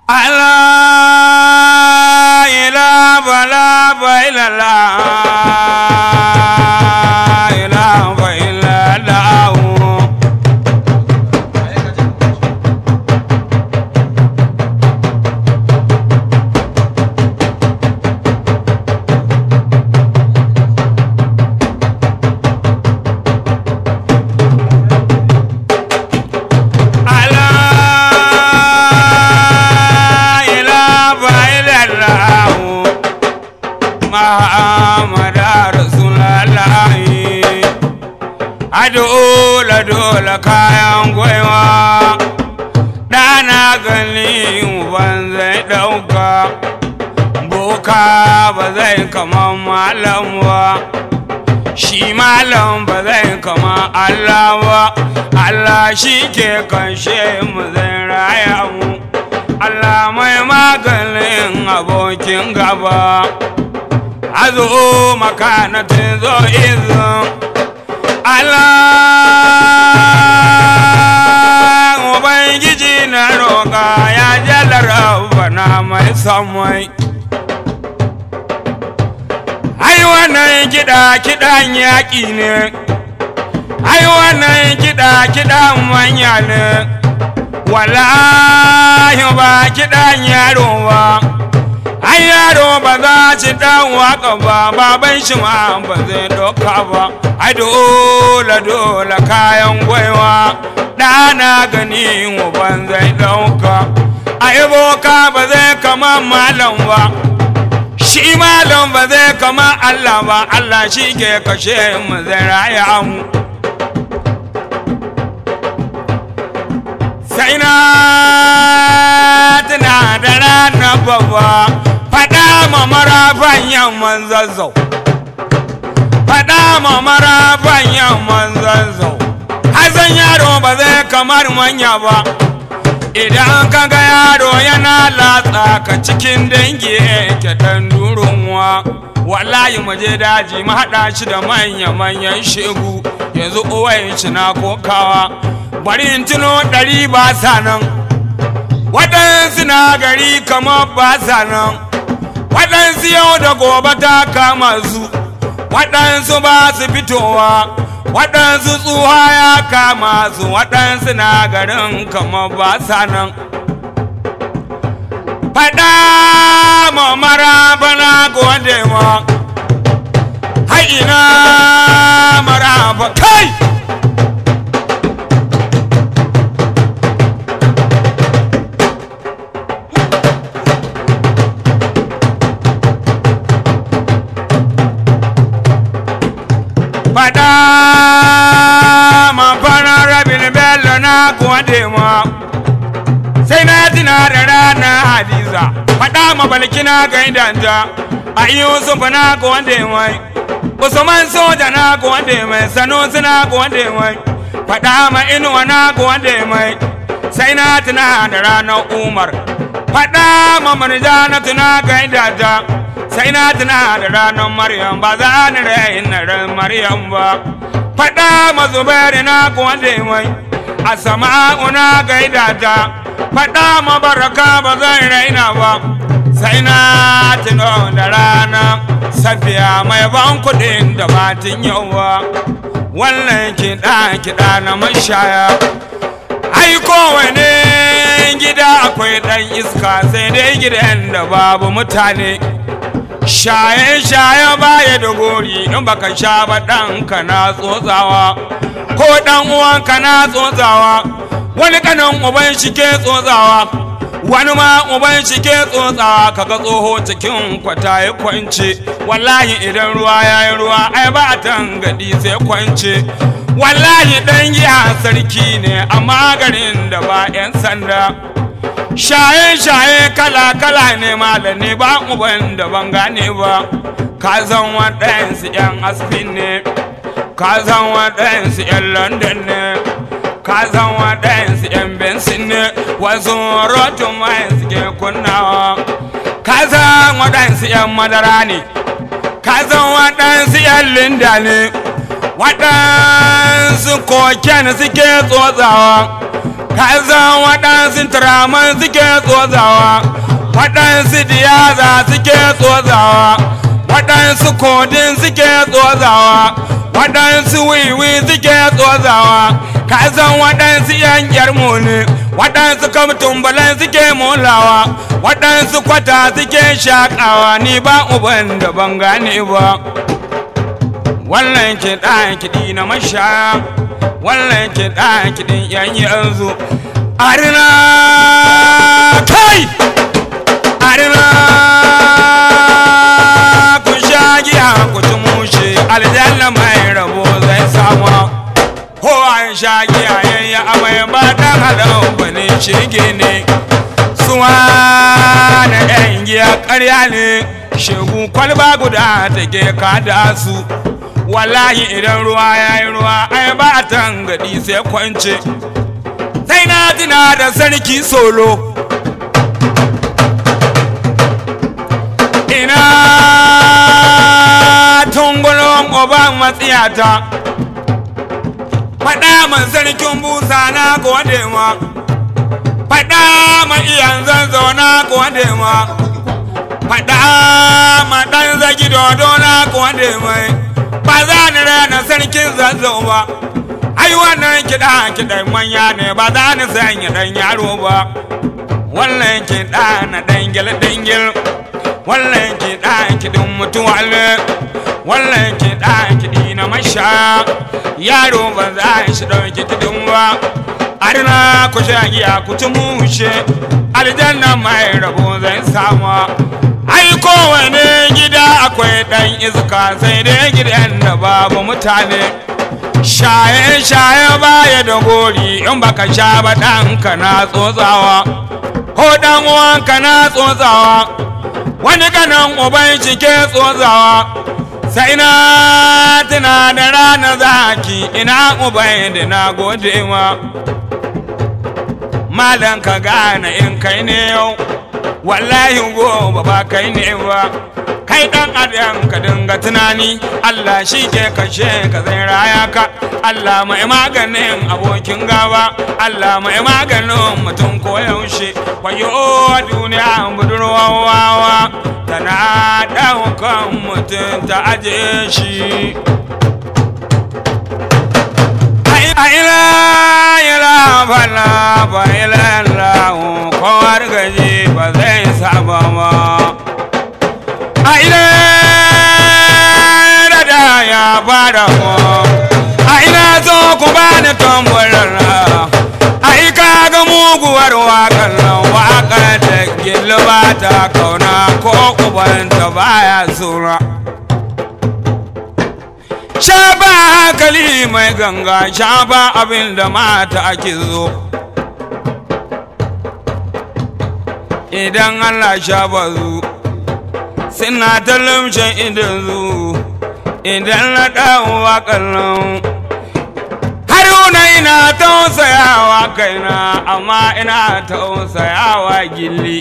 Allah ilaha illallah ilaha illallah Allah ilaha illallah Muhammad Rasulullah Adola dola kayan gwaiwa ɗana gani ban zai ɗauka boka ba zai kama malam ba shi malam ba zai kama Allah ba Allah shi ke kanshe mu zai raya mu Allah mai maganin abokin gaba azo makanatin zo izin Allah Ubangiji na roƙa ya jalar bana mai samai ai wannan kiɗa kiɗan yaƙi ne ai wannan kiɗa kiɗan manya ne wallahi ba kiɗan yaro ba ai yaro ba za ci dan waka ba baban shi ma ba zai doka ba ai dole dole kayan gwaiwa ɗana gani ban zai dauka ai boka ba zai kama malam ba shi malam ba zai kama Allah ba Allah shi ke kashe mu zai raya mu sai na tuna da ranar babba faɗa ma marafan yamman zazzau faɗa ma marafan yamman zazzau hazan yaro ba zai kamar manya ba idan ka ga yaro yana latsa ka cikin dangi yake dan durunwa wallahi mu je daji mu haɗa shi da manya-manyan shegu yanzu uwayen shi na kokawa bari in tuno ɗari ba sa nan waɗansu na gari kamar ba sa nan waɗansu yau da gobe ta kama su waɗansu ba su fitowa waɗansu tsuha ya kama su waɗansu na garin kamar ba sa nan faɗa ma maraba na gode ma haina maraba kai faɗa ma fara rabin bello na gode ma sai na tuna da rana hadiza faɗa ma balkina ga idanta a yusuf na gode mai usman soja na gode mai sanusi na gode mai faɗa ma inuwa na gode mai sai na tuna da ranar umar faɗa ma marjana tuna ga idanta sai na tuna da ranar maryam ba za ni rayin na ran maryam ba faɗa ma zubairu na gode mai a sama'u na gaida ta faɗa ma baraka ba zan raina ba sai na tuno da rana safiya mai ban kuɗin da batin yawa wannan kiɗa kiɗa na mashaya ai kowane gida akwai ɗan iska sai dai gidan da babu mutane shaye-shaye baya da gori in baka sha ba ɗanka na tsotsawa ko ɗan uwanka na tsotsawa wani kanan uban shi ke tsotsawa wani ma uban shi ke tsotsawa kaga tsoho cikin kwata ya kwance wallahi idan ruwa ya yi ruwa ai ba a tangadi sai kwance wallahi ɗan giya sarki ne amma garin da ba 'yan sanda shaye-shaye kala-kala ne malami ba uban da ban gane ba ka zan waɗansu 'yan asfin ne ka zan waɗansu 'yan london ne ka zan waɗansu 'yan bensin ne wasu rotun mai suke kunnawa ka zan waɗansu 'yan madara ne ka zan waɗansu 'yan linda ne waɗansu koken suke tsotsawa ka san waɗansu turaman suke tsotsawa waɗansu diyaza suke tsotsawa waɗansu kodin suke tsotsawa waɗansu wiwi suke tsotsawa ka san waɗansu yan yarmu ne waɗansu kamtumbalan suke molawa waɗansu kwata suke shaƙawa ni ba uban da ban gane ba wannan kiɗa kiɗi na mashaya wannan kiɗa kiɗin yan yanzu arina kai arina ku sha giya ku ci mushe aljanna mai rabo zai samu ko an sha giya yayi amai ba dan halau bane shege ne suwa na yan giya ƙarya ne shegu kwalba guda take kada su wallahi idan ruwa ya yi ruwa ai ba a tangadi sai kwance sai na tuna da sarki solo ina tungulon oban matsiyata faɗa man sarkin busa na gode ma faɗa ma iyan zanzo na gode ma faɗa ma ɗan zagi dodo na gode mai ba za ni rana sarkin zazzau ba ai wannan kiɗa kiɗan manya ne ba za ni sanya ɗan yaro ba wannan kiɗa na dangil dangil wannan kiɗa kiɗin mutuwa ne wannan kiɗa kiɗi na masha yaro ba za shi ɗauki kiɗin ba arna ku sha giya ku ci mushe aljanna mai rabo zai sama ai kowane gida akwai ɗan iska sai dai gidan da babu mutane shaye-shaye baya da gori in baka sha ba ɗanka na tsotsawa ko ɗan uwanka na tsotsawa wani ganin uban shi ke tsotsawa sai na tuna da rana zaki ina uban da na gode ma malan ka gane in kai ne yau wallahi gobe ba kai ne ba kai dan adam ka dinga tunani Allah shi ke kashe ka zai raya ka Allah mai maganin abokin gaba Allah mai maganin mutum ko yaushe wayo duniya budurwawa tana daukan mutum ta aje shi ila ila fala ba ila lahu kowar gaji ba zai saba ba a ila da ya fara mu a ina zo ku ba ni tambarar a yi kaga muguwar waƙar nan waƙar da gilba ta kauna ko ubanta baya sura shafa hankali mai ganga shafa abin da mata ake zo idan allah shafa zu suna ta lumshin idan zu idan na ɗawowa kallon haruna ina tausayawa kaina amma ina tausayawa gilli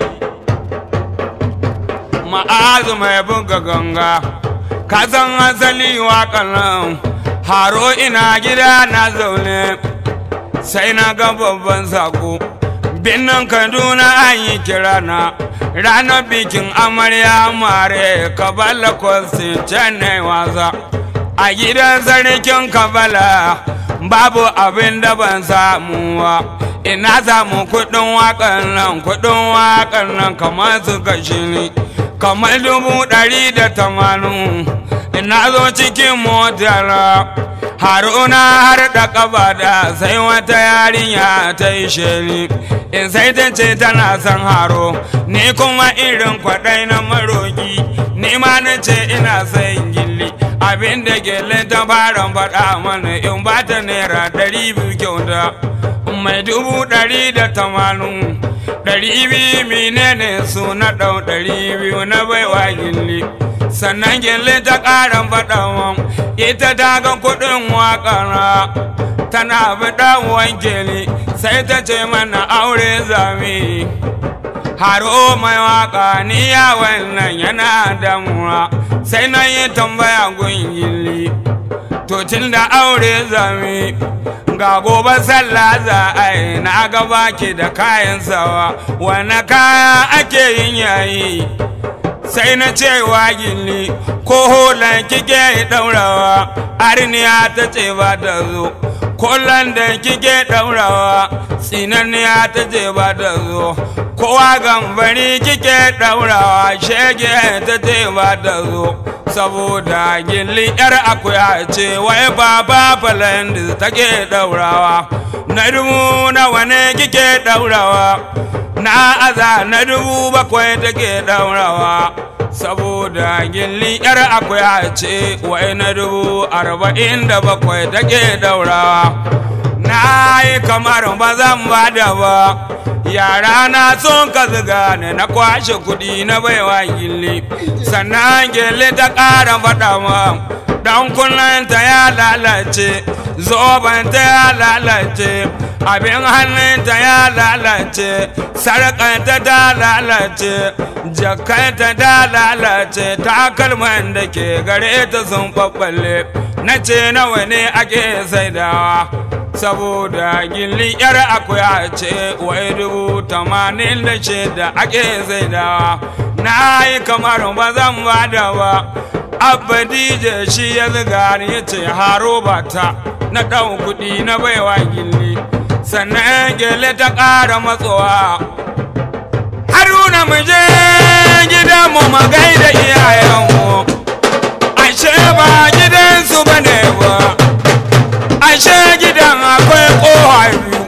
ma'azu mai buga ganga ka san asali waƙan nan haro ina gida na zaune sai na ga babban sako binnan kaduna an yi kira na ranar bikin amarya mare kabala kwastin can ne wasa a gidan sarkin kabala babu abin da ban samu wa ina samu kudin waƙan nan kudin waƙan nan kamar su kashi ni kamar dubu ɗari da tamanin ina zo cikin motar haruna har da ƙafa da sai wata yarinya ta yi sheli in sai ta ce tana son haro ni kuma irin kwaɗai na maroki ni ma na ce ina son gilli abin da gele ta fara faɗa mana in ba ta naira ɗari biyu kyauta mai dubu ɗari da tamanin ɗari biyu menene su na ɗau ɗari biyu na baiwa gilli sannan gilli ta ƙara faɗa ita ta ga kuɗin waƙara tana faɗa gilli sai ta ce mana aure zami haro mai waka ni ya wannan yana damuwa sai na yi tambaya gun gilli to tun da aure zami ga gobe sallah za a yi na gaba ke da kayan sawa wane kaya ake yin yayi sai na cewa gilli ko holan kike daurawa arniya ta ce ba ta zo kolon da kike daurawa tsinaniya ta ce ba ta zo kowa gambari kike daurawa shege ta ce ba ta zo saboda gilli yar akuya ce wai baba falandi take daurawa na dubu nawa ne kike daurawa na aza na dubu bakwai take daurawa saboda gilli yar akuya ce wai na dubu arba'in da bakwai take daurawa na yi kamar ba zan bada ba yara na son ka ziga ne na kwashe kudi na baiwa gilli sannan gilli ta ƙara faɗa ma dan kunnanta ya lalace zobanta ya lalace abin hannunta ya lalace sarƙanta ta lalace jakanta ta lalace takalman da ke gare ta sun ɓaɓɓalle na ce nawa ne ake saidawa saboda gilli yar akuya ce wai dubu tamanin da shida ake saidawa na yi kamar ba zan bada ba abba dj shi ya ziga ya ce haro bata na ɗan kuɗi na baiwa gilli sannan gele ta ƙara matsowa haruna mu je gidanmu magai da iyayenmu ashe ba gidansu ba ne ba ashe gidan akwai ƙoha biyu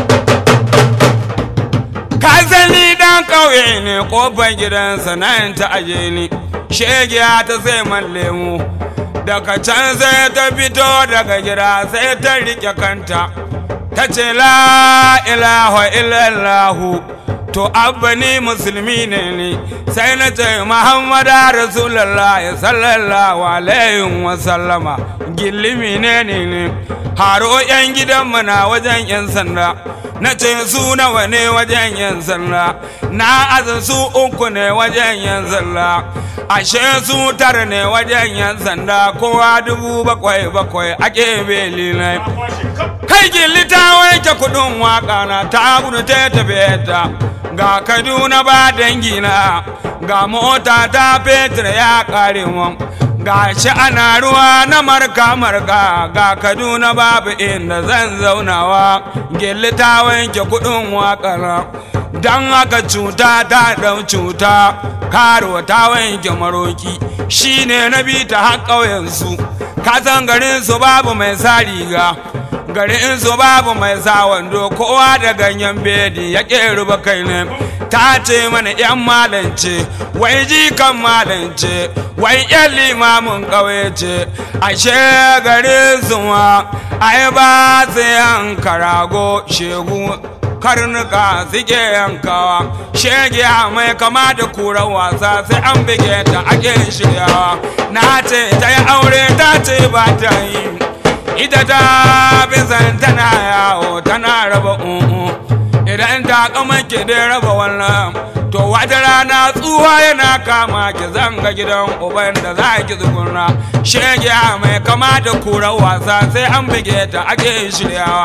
ka sani dan ƙauye ne ƙofar gidansa nan ta aje ni shegiya ta sai man lemu daga can sai ta fito daga gida sai ta riƙe kanta ta ce la ilaha illallahu to abba ni musulmi ne ni sai na ce muhammada rasulallah sallallahu alaihi wasallama gillimi ne ne ne haro yan gidanmu na wajen yan sanda na ce su nawa ne wajen yan sanda na aza su uku ne wajen yan sanda ashe su tara ne wajen yan sanda kowa dubu bakwai bakwai ake beli ne kai gilli ta wanke kudin waka na ta gudu ta tafiye ta ga kaduna ba dangina ga mota ta fetur ya kare mu ga shi ana ruwa na marka marka ga kaduna babu inda zan zaunawa gilli ta wanke kudin wakana don haka cuta ta ɗau cuta karuwa ta wanke maroki shine na bi ta har ƙauyensu kasan garinsu babu mai sa riga garin su babu mai sa wando kowa da ganyen bedi ya ruba kai ne ta ce mana yan malance wai jikan malance wai yan limamin ƙauye ce ashe garin su ma ai ba su yanka rago shegu karnuka suke yankawa shege mai kama da kura wasa sai an bige ta ake shiryawa na ce ta yi aure ta ce ba ta yi ita ta bizan tana yawo tana raba umu idan ta kama ki dai raba wannan to wata rana tsuwa yana kama ki zanga gidan uban da za ki tsuguna shege mai kama da kura wasa sai an bige ta ake shiryawa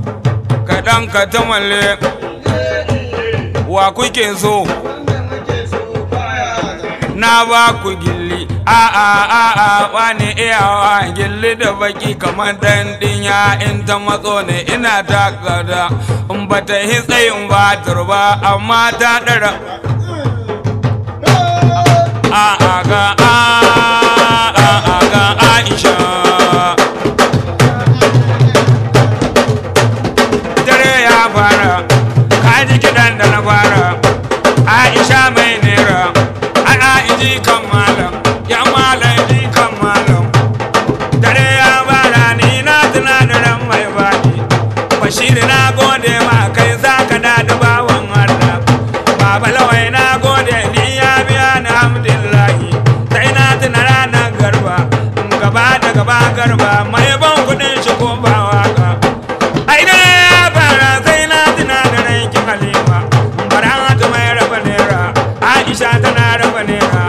kaɗan ka ta malle wa kuke so na ba ku gilli a a a a wani iyawa gilli da baki kamar dan dinya in ta matso ne ina ta gada in ba ta yi tsayin ba turba amma ta dara a a ga a a a ga aisha dare ya fara kaji kiɗan da na fara aisha mai nera ana iji kan malam ya malam ji kan malam dare ya bara ni na tuna da ran mai bani bashir na gode ma kai za ka da bawan Allah baba lawai na gode ni ya biya ni hamdillahi sai na tuna ranar garba gaba da gaba garba mai ban kudin shi ko ba waka ai dare ya fara sai na tuna da ranki halima bara ta mai raba nera aisha tana raba nera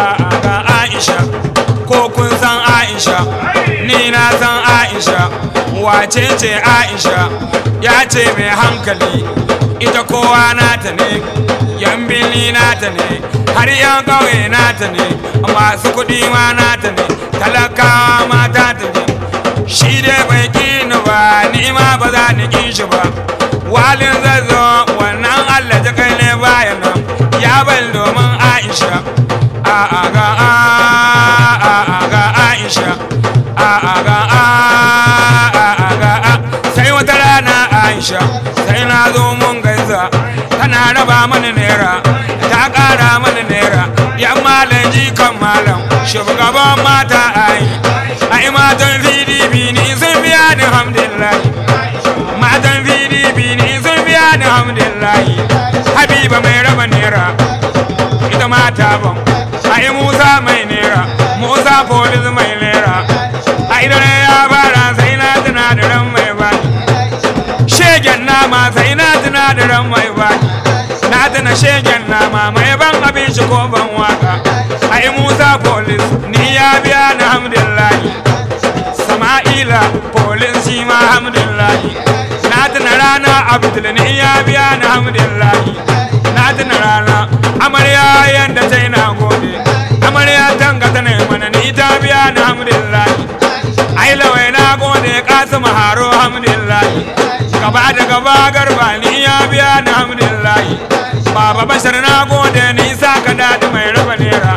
ga aisha ko kun san aisha ni na san aisha wace ce aisha ya ce mai hankali ita kowa nata ne yan birni nata ne har yan ƙauye nata ne masu kuɗi ma nata ne talakawa ma ta ne shi dai bai kini ba ni ma ba za ni kin shi ba walin zazzo wannan allah ta kai ne bayan nan ya bal domin aisha a a ga a a a ga aisha a a ga a a a ga a sai wata rana aisha sai na zo mun gaisa tana raba mana naira ta ƙara mana naira yan malam jikan malam shugaban mata ai ai matan pdp ni sun biya ni hamdulillahi matan pdp ni sun biya ni hamdulillahi habiba mai raba naira ita mata ban ai musa mai naira musa polis mai naira ai dare ya fara sai na tuna da ran mai bani shegen nama sai na tuna da ran mai bani na tuna shegen nama mai ban abin shi ko ban waka ai musa polis ni ya biya ni hamdulillahi sama'ila polis shi ma hamdulillahi na tuna rana abdul ni ya biya ni hamdulillahi na tuna rana amarya yanda ta na gode amarya tanga ta ne mana ni ta biya ni hamdulillahi ai lawai na gode kasim haro hamdulillahi gaba da gaba garba ni ya biya ni hamdulillahi baba bashar na gode ni sa ka dadi mai raba nera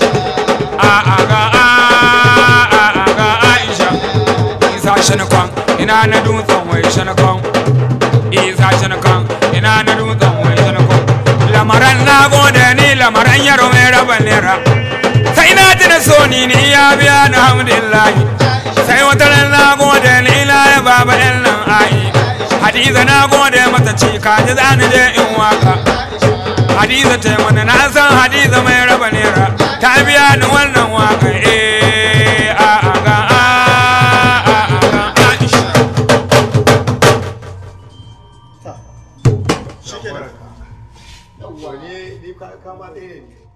a a ga a a a ga aisha isa shanakon ina na dutsen wai shanakon isa shanakon ina na dutsen wai shanakon lamaran na gode ni lamaran yaro mai raba nera sai na tuna so ni ni ya biya ni hamdulillahi sai wata ran na gode ni ila ya baba yan nan ai hadiza na gode mata ce ka ji za ni je in waka hadiza ta yi mana na san hadiza mai raba nera ta biya ni wannan waka eh a a ga a a a ga aisha Shikenan. Yawwa ne ni ka kama ɗaya ne.